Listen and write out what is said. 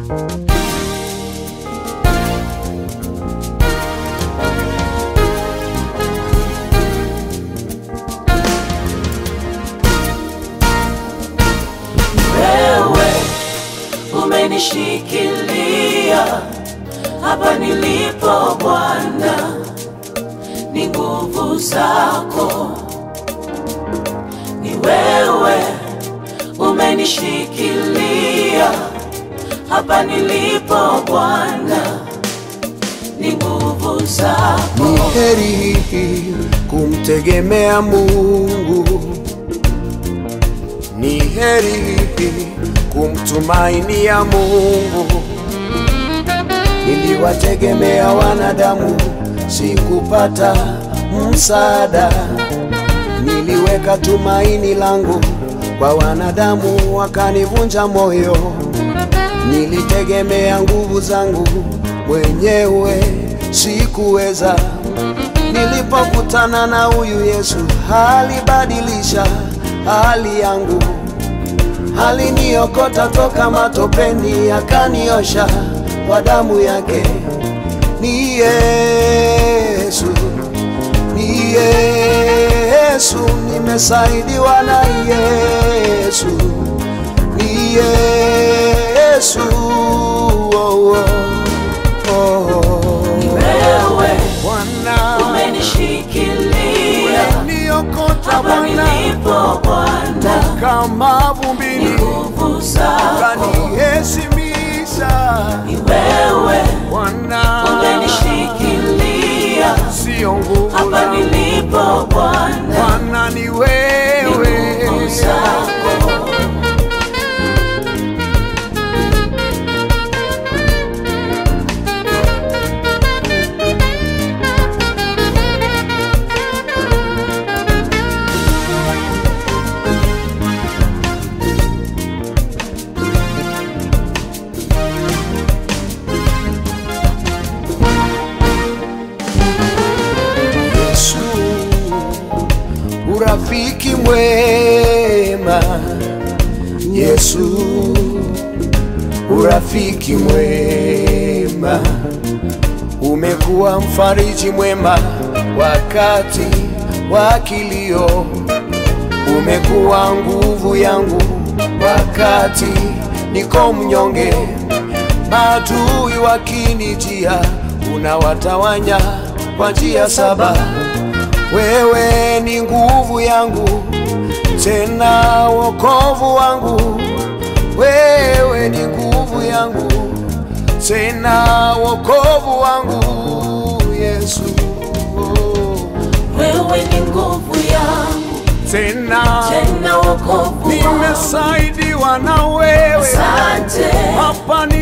Wewe umenishikilia hapa nilipo Bwana, ni nguvu zako. Ni wewe umenishikilia hapa nilipo Bwana, ni nguvu zako. Ni heri kumtegemea Mungu, ni heri kumtumainia Mungu. Niliwategemea wanadamu, sikupata msaada. Niliweka tumaini langu kwa wanadamu, wakanivunja moyo. Nilitegemea nguvu zangu mwenyewe, sikuweza. Nilipokutana na huyu Yesu, alibadilisha hali yangu, aliniokota toka matopeni, akaniosha kwa damu yake. Ni Yesu, ni Yesu, nimesaidiwa na Yesu, ni Yesu. Oh, oh, oh. Wewe Bwana umenishikilia niokota hapa Bwana nilipo Bwana, kama ni vumbini nguvu zako. kaniheshimisha Ni wewe Bwana, umenishikilia sio nguvu hapa zangu. nilipo Bwana, Bwana ni ni wewe nguvu zako. Yesu, urafiki mwema. Yesu, urafiki mwema. Umekuwa mfariji mwema wakati wa kilio, umekuwa nguvu yangu wakati niko mnyonge. Maadui wakinijia, unawatawanya kwa njia saba. Wewe ni nguvu yangu, tena wokovu wangu. Wewe ni nguvu yangu, tena wokovu wangu. Yesu, oh. Wewe ni nguvu yangu, tena tena wokovu wangu. nimesaidiwa na wewe Asante, hapa